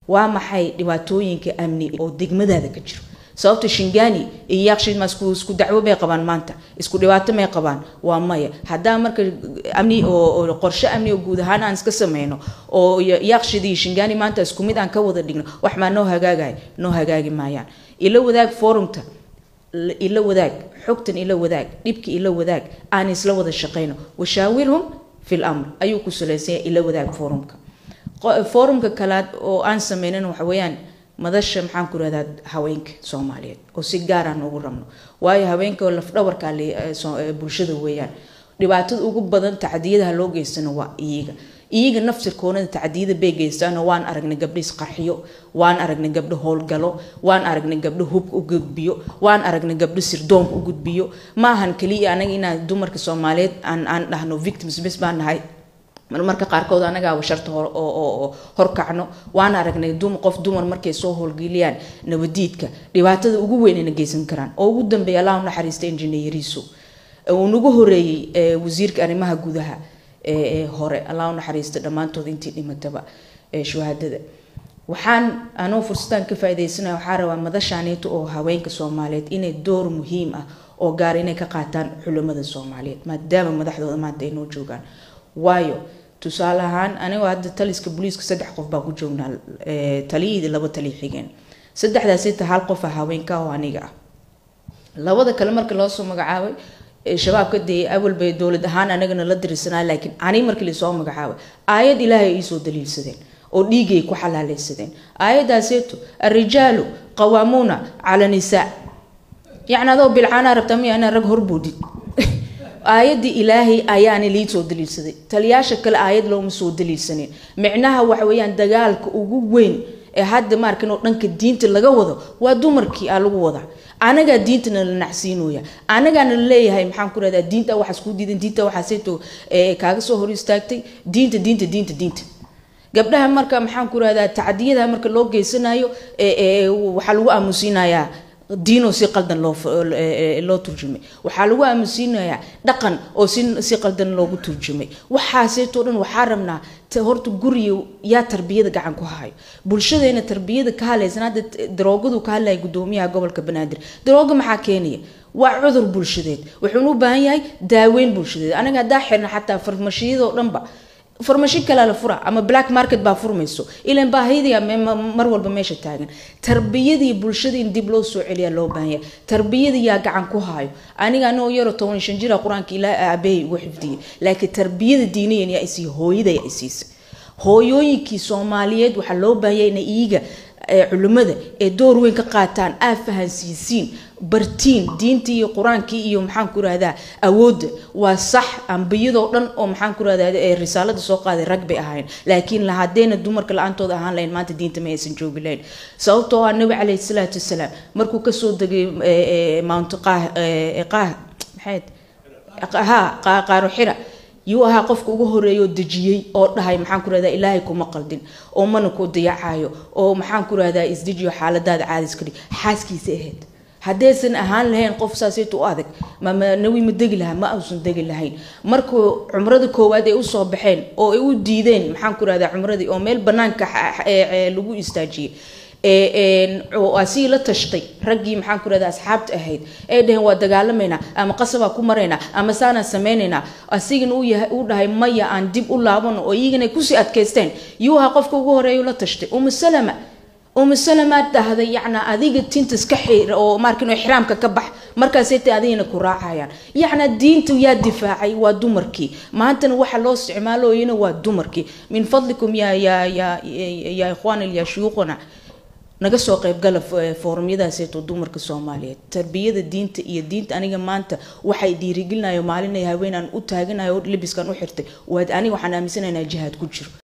waa maxay dhibaatooyinka amni oo degmadaada ka jiro sababta shingani iyo yaaqshiid ma isku isku dacwo may qabaan maanta isku dhibaato may qabaan waa maya haddaa marka amni oo qorshe amni oo guud ahaan aan iska sameyno oo yaaqshiid iyo shingani maanta isku mid aan ka wada dhigno wax maa noo hagaagaya noo hagaagi maayaan ila wadaag forumta ila wadaag xogtan ila wadaag dhibka ila wadaag aan isla wada shaqeyno washaawirhum fi lamr ayuu ku saleysanya ila wadaag forumka forumka kalaad oo aan sameynan waxa weeyaan madasha maxaan ku rahdaa haweenka soomaaliyeed oo si gaar aan ugu rabno waayo haweenka lafdhabarka bulshada weeyaan dhibaatada ugu badan tacdiyadaha loo geystana waa iyaga iyaga naftirkoonada tacdiyada bay geystaan waan aragnay gabdho isqarxiyo waan aragnay gabdho howlgalo waan aragnay gabdho hubka u gudbiyo waan aragnay gabdho sirdoonka u gudbiyo ma ahan kaliya anaga inaan dumarka soomaaliyeed aan aan dhahno victims bes baan nahay marmarka qaarkood anagaa washarta oo horkacno waan aragnay qof dumar markay soo howlgeliyaan nabadiidka dhibaatada ugu weynayna geysan karaan oo ugu dambeeya allah u naxariista injineeriso uu nagu horeeyey wasiirka arrimaha gudaha ee hore allah u naxariista dhammaantood intii dhimataba shuhadada waxaan anoo fursadaan ka faaidaysanaya waxaa rabaa madashaaneeto oo haweenka soomaaliyeed inay door muhiim ah oo gaar inay ka qaataan culimada soomaaliyeed maadaama madaxdooda maanta ay noo joogaan waayo tusaale ahaan anigoo hadda taliska booliiska saddex qof baa ku joognaa taliyadii laba tali xigeen saddexdaas inta hal qof ah haweenka oo aniga ah labada kale marka loo soo magacaabay shabaabka dee awal bay dowlad ahaan anagana la dirisanaa laakiin ani markii lasoo magacaabay aayad ilaahay ay iisoo daliilsadeen oo dhiigay ku xalaaleysadeen aayadaaseeto arrijaalu qawaamuuna cala nisaa yacni adoo bilcaanaa rabtaa miya inaa rag horboodid aayadii ilaahay ayaana lii soo daliilsaday taliyaasha kale aayad looma soo daliilsanin micnaha waxa weeyaan dagaalka ugu weyn ee hadda maarkan oo dhanka diinta laga wado waa dumarkii aa lagu wadaa anagaa diintana la nacsiinooya anagaana laleeyahay maxaan ku rahdaa diinta waxaas ku diidan diinta waxaaseeto kaaga soo hor istaagtay diinta diinta diinta diinta gabdhaha marka maxaan ku rahdaa tacdiyada marka loo geysanayo waxaa lagu aamusiinayaa diinoo si qaldan loo loo turjumay waxaa lagu aamusiinayaa dhaqan oo si si qaldan loogu turjumay waxaaseetoo dhan waxaa rabnaa horta guriga yaa tarbiyada gacan ku hayo bulshadeena tarbiyada ka hadlaysan hadda daroogadu ka hadlaya gudoomiyaha gobolka banaadir darooga maxaa keenaya waa cudur bulshadeed wuxuuna u baahan yahay daaweyn bulshadeed anaga haddaa xirna xataa farmashiyadoo dhanba farmashi kalea la fura ama black market baa furmayso ilan baahidii mar walba meesha taagan tarbiyadii bulshada in dib loo soo celiyaa loo baahanya tarbiyadii yaa gacan ku haayo aniga anoo yaro toban shan jira qur-aanka ilaa aabahay ugu xifdiyay laakiin tarbiyada diiniyan yaa isii hooyada yaa isiisa hooyooyinkii soomaaliyeed waxaa loo baahanya inay iiga culimada ee door weyn ka qaataan aa fahansiisiin bartiin diintii iyo qur-aankii iyo maxaan ku rahdaa awoodda waa sax ambiyadoo dhan oo maxaan ku rahdaa risaalada soo qaaday rag bay ahayn laakiin haddayna dumarka la-aantooda ahaan lahayn maanta diinta ma aysan joogi lahayn sababtoo ah nabi caleyhi salaatu wasalaam markuu kasoo degay mount qaah qaah maxayd ha qaaro xira yuu ahaa qofka ugu horeeya oo dejiyey oo dhahay maxaan ku rahdaa ilaahay kuma qaldin oo mana ku dayacayo oo maxaan ku rahdaa isdejiyo xaaladaada caadis ka dhig xaaskiisa ahayd haddaysan ahaan lahayn qof saasayta u adag manawi ma degi lahaa ma uusan degi lahayn markuu cumrada koowaad ay usoo baxeen oo ay u diideen maxaan ku rahdaa cumradii oo meel banaanka lagu istaajiyey asii la tashtay raggii maxaan ku rahdaa asxaabta ahayd ay dhaheen waa dagaalamaynaa ama qasabaa ku maraynaa ama saanaan sameynaynaa asigana uu dhahay maya aan dib u laabano oo iyagana kusii adkaysteen yuu ahaa qofka ugu horeeya la tashtay umu salama umu salamaad dhahday yacnaa adiga tinta iska xiir oo markin ixraamka ka bax markaasayta adigana ku raacayaan yacnaa diinta yaa difaacay waa dumarkii maantana waxa loo isticmaalooyana waa dumarkii min fadlikum yaa yaa yaa yaa ikhwaanil yaa shuyuuqana naga soo qaybgala foorumyadaaseeto dumarka soomaaliyeed tarbiyada diinta iyo diinta aniga maanta waxay dhiirigelinayo maalinay haweenaan u taaganayo libiskan u xirtay waad aniga waxaan aaminsanaynaa jihaad ku jiro